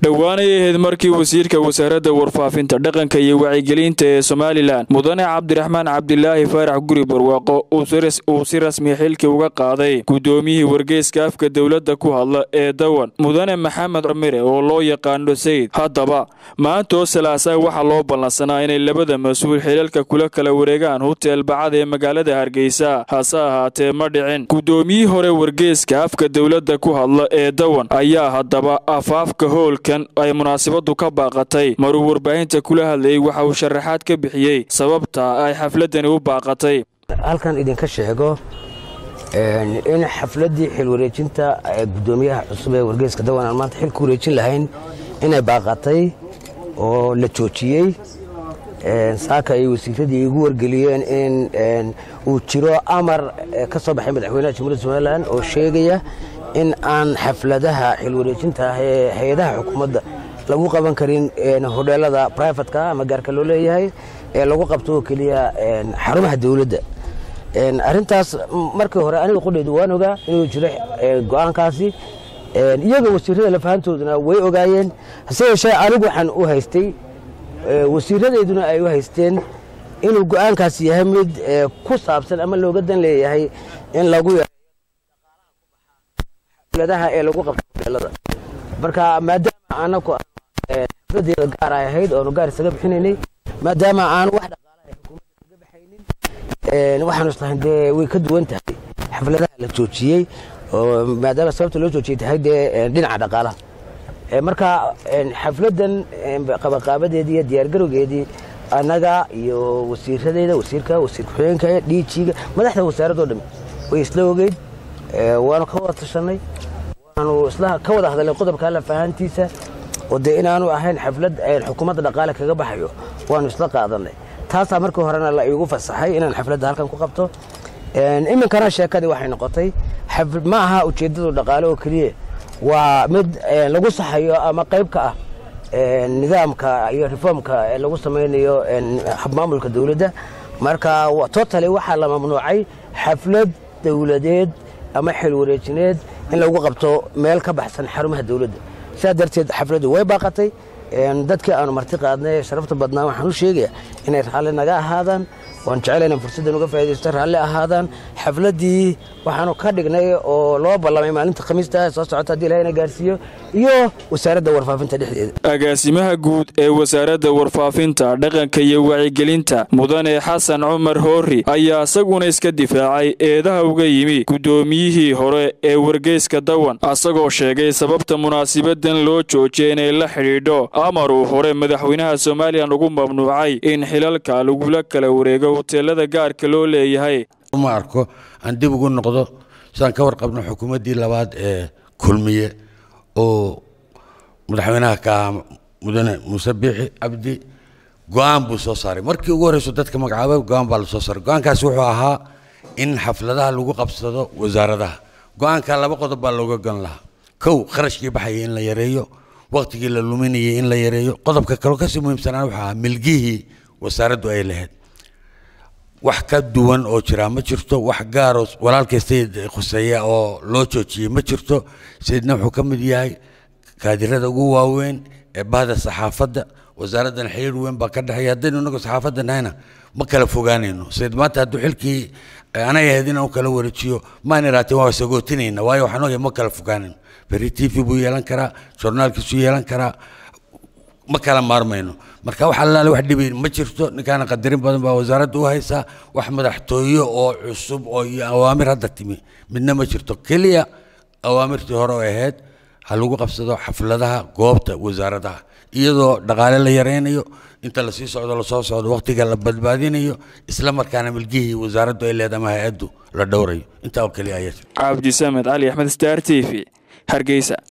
dhowaanay ahayd markii wasiirka wasaaradda warfaafinta dhaqanka iyo wacyigelinta ee somalilan mudane cabdiraxmaan cabdilaahi faarax guri barwaaqo uu si rasmi xilkii uga qaaday guddoomiyihii wargeyska afka dowladda ku hadla ee dawan mudane maxamed camire oo loo yaqaano sayid haddaba maantoo salaasaa waxaa loo ballansanaa inay labada mas-uul xilalka kula kala wareegaan hutel bacad ee magaalada hargeysa hase ahaatee ma dhicin guddoomiyihii hore wargeyska afka dowladda ku hadla ee dawan ayaa haddaba afaafka hoolkan ay munaasabadu ka baaqatay maruu warbaahinta kula hadlayay waxa uu sharaxaad ka bixiyey sababta ay xafladani u baaqatay halkan idinka sheego in xafladdii xil wareejinta guddoomiyaha cusub ee wargeyska dawan aan maanta xil ku wareejin lahayn inay baaqatay oo la joojiyey saaka ay wasiiradii igu wargeliyeen in uu jiro amar ka soo baxay madaxweynaha jamhuuiyadda somalilan oo sheegaya in aan xafladaha xil wareejinta ah ee hay-adaha xukuumadda lagu qaban karin hodheelada brifatka ama gaarka loo leeyahay ee lagu qabto oo keliya xarumaha dowladda arrintaas markii hore aniga qudhaydu waan ogaa inuu jiro go'aankaasi iyaga wasiirada lafahantooduna way ogaayeen hase yeeshee anigu waxaan u haystay wasiiradeeduna ay u haysteen inuu go'aankaasi yahay mid ku saabsan ama looga dan leeyahay in lagu xafladaha ee lagu qabto hoteelada marka maadaama anaku xafladeeda gaar ay ahayd oonu gaar isaga bixinaynay maadaama aan wax dhaqaalaha xukuumadda kaga baxaynin waxaanu islahayn dee way ka duwan tahay xafladaha la joojiyey oo maadaama sababta loo joojiyey tahay dee dhinaca dhaqaalaha marka xafladdan qabaqaabadeedii iyo diyaargarowgeedii annaga iyo wasiiradeeda wasiirka wasiir ku-xigeenka dhiijiga madaxda wasaaradoo dhami way isla ogeyd waanu ka wada tashanay waanu isla ka wada hadalnay qodobka lafahantiisa oo dee inaanu ahayn xaflad xukuumadda dhaqaale kaga baxayo waanu isla qaadanay taasaa markii horena la iigu fasaxay inaan xafladda halkan ku qabto iminkana sheekadii waxay noqotay ma aha ujeeddadu dhaqaale oo keliya waa mid lagu saxayo ama qayb ka ah nidaamka iyo reformka ee lagu samaynayo habmaamulka dowladda marka totally waxaa la mamnuucay xaflad dowladeed ama xil wareejineed in lagu qabto meel ka baxsan xarumaha dowladda sidaa darteed xafladdu way baaqatay dadkii aanu marti qaadnay sharafta badnaa waxaan u sheegaya inay raalli naga ahaadaan waan jecela inaan fursaddan uga faa'idaysto raalli ahaadaan xafladdii waxaanu ka dhignay oo loo ballamay maalinta khamiista soo socota haddii ilahay na gaarsiiyo iyo wasaaradda warfaafinta dhexdeeda agaasimaha guud ee wasaaradda warfaafinta dhaqanka iyo wacyigelinta mudane xasan cumar hoori ayaa isaguna iska difaacay eedaha uga yimi guddoomiyihii hore ee wargeyska dawan asagoo sheegay sababta munaasibadan loo joojiyay inay la xidhiidho amar uu hore madaxweynaha somalilan ugu mamnuucay in xilalka lagula kala wareego hoteelada gaarka loo leeyahay ma arko aan dib ugu noqdo sidaan ka warqabno xukuumaddii labaad ee kulmiye oo madaxweynaha ka ahaa mudane muuse biixi cabdi go-aan buu soo saaray markii ugu horreyso dadka magacaabay go-aan baa la soo saaray go-aankaasi wuxuu ahaa in xafladaha lagu qabsado wasaaradaha go-aanka laba qodob baa looga gon lahaa kow kharashkii baxayay in la yareeyo waqtigii la luminayay in la yareeyo qodobka kaloo kasii muhiimsanaa wuxuu ahaa milgihii wasaaraddu ay lahayd wax ka duwan oo jira ma jirto wax gaaroo walaalkay sayid khuseeya oo loo joojiyey ma jirto sayidna wuxuu ka mid yahay kaadirada ugu waaweyn ee bahda saxaafadda wasaaraddan xiriir weyn baa ka dhexeeya haddaynu inagu saxaafadda nahayna ma kala fogaanayno sayid maanta hadduu xilkii anay ahayd inaan u kala wareejiyo maan iraateen waa sagootinayna waayo waxaan ogahay ma kala fogaanayno berri t v buu yeelan karaa journaalkiisuu yeelan karaa ma kala maarmayno marka wax allaale wax dhibi ma jirto ninkaana qadarin badan baa wasaaradda u haysaa wax madaxtooye oo cusub oo iyo awaamir hadda timi midna ma jirto keliya awaamirtii hore oo ahayd ha lagu qabsado xafladaha goobta wasaaradaha iyadoo dhaqaale la yaraynayo inta lasii socdo lasoo socdo waqtiga la badbaadinayo isla markaana milgihii wasaaraddu ay leedahay ama hay-addu la dhowrayo intaa oo keliya ayaa cabdisamed cali axmed star t v hargeysa